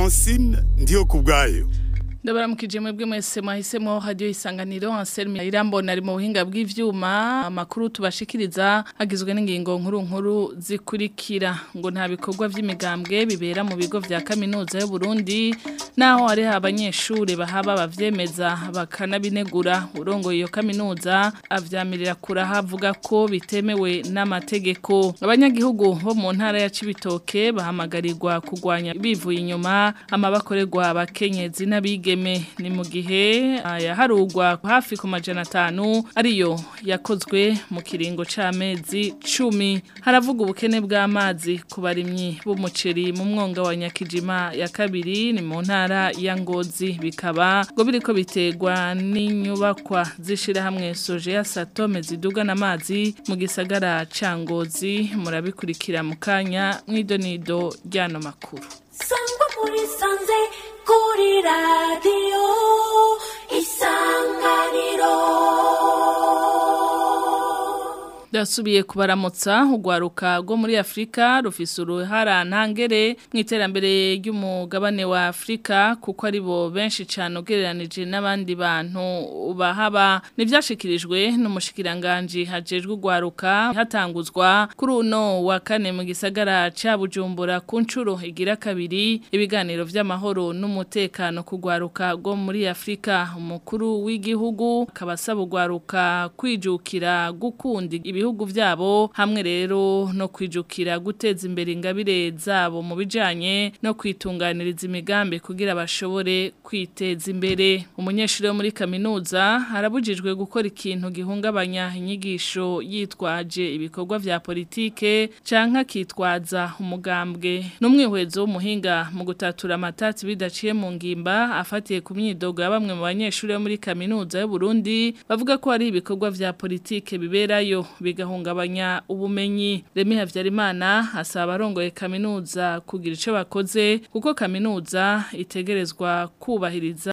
francine ndiyo ku bwayo ndabaramukije mwebwe mwese mwahisemo radio isanganiro Anselme Irambona ari mu buhinga bw'ivyuma amakuru tubashikiriza agizwe n'ingingo nkuru nkuru zikurikira ngo nta bikorwa vy'imigambwe bibera mu bigo vya kaminuza y'u Burundi naho ari abanyeshure bahaba bavyemeza bakanabinegura urongo iyo kaminuza avyamirira kuraha avuga ko bitemewe n'amategeko abanyagihugu bo mu ntara ya Cibitoke bahamagarirwa kugwanya bivuye inyuma amabakorerwa abakenyezi n'abige ni mu gihe yaharugwa hafi ku majana atanu ariyo yakozwe mu kiringo c'amezi cumi haravuga ubukene bw'amazi ku barimyi b'umuceri mu mwonga wa nyakijima ya kabiri ni mu ntara ya ngozi bikaba ngo biriko biterwa n'inyubakwa zishirahamwe soje ya satome zidugana amazi mu gisagara ca ngozi murabikurikira mu kanya mw'idonido ry'ano makuru sangwa muri sanze kuri radiyo isanganiro Dasubiye kubaramutsa ugwaruka rwo muri Afrika rufise uruhara ntangere mu iterambere ry'umugabane wa Afrika kuko ari bo benshi cyane ugereranije n'abandi bantu bahaba nivyashikirijwe n'umushikiranganje hajejwe ugwaruka hatanguzwa kuri uno wa kane mu gisagara ca Bujumbura ku ncuro igira kabiri ibiganiro vy'amahoro n'umutekano kugwaruka rwo muri Afrika umukuru w'igihugu kabasaba ugwaruka kwijukira gukunda ibihugu vyabo hamwe rero no kwijukira guteza imbere ingabire zabo mu bijanye no kwitunganiriza imigambi kugira bashobore kwiteza imbere umunyeshuri wo muri kaminuza arabujijwe gukora ikintu gihungabanya inyigisho yitwaje ibikorwa vya politike canke akitwaza umugambwe n'umwihwezo w'umuhinga mu gutatura amatatsi bidaciye mu ngimba afatiye ku myidogo ya bamwe mu banyeshuri bo muri kaminuza y'u Burundi bavuga ko hari ibikorwa vya politike biberayo bigahungabanya ubumenyi Remi Havyarimana asaba abarongoye kaminuza kugira ico bakoze kuko kaminuza itegerezwa kubahiriza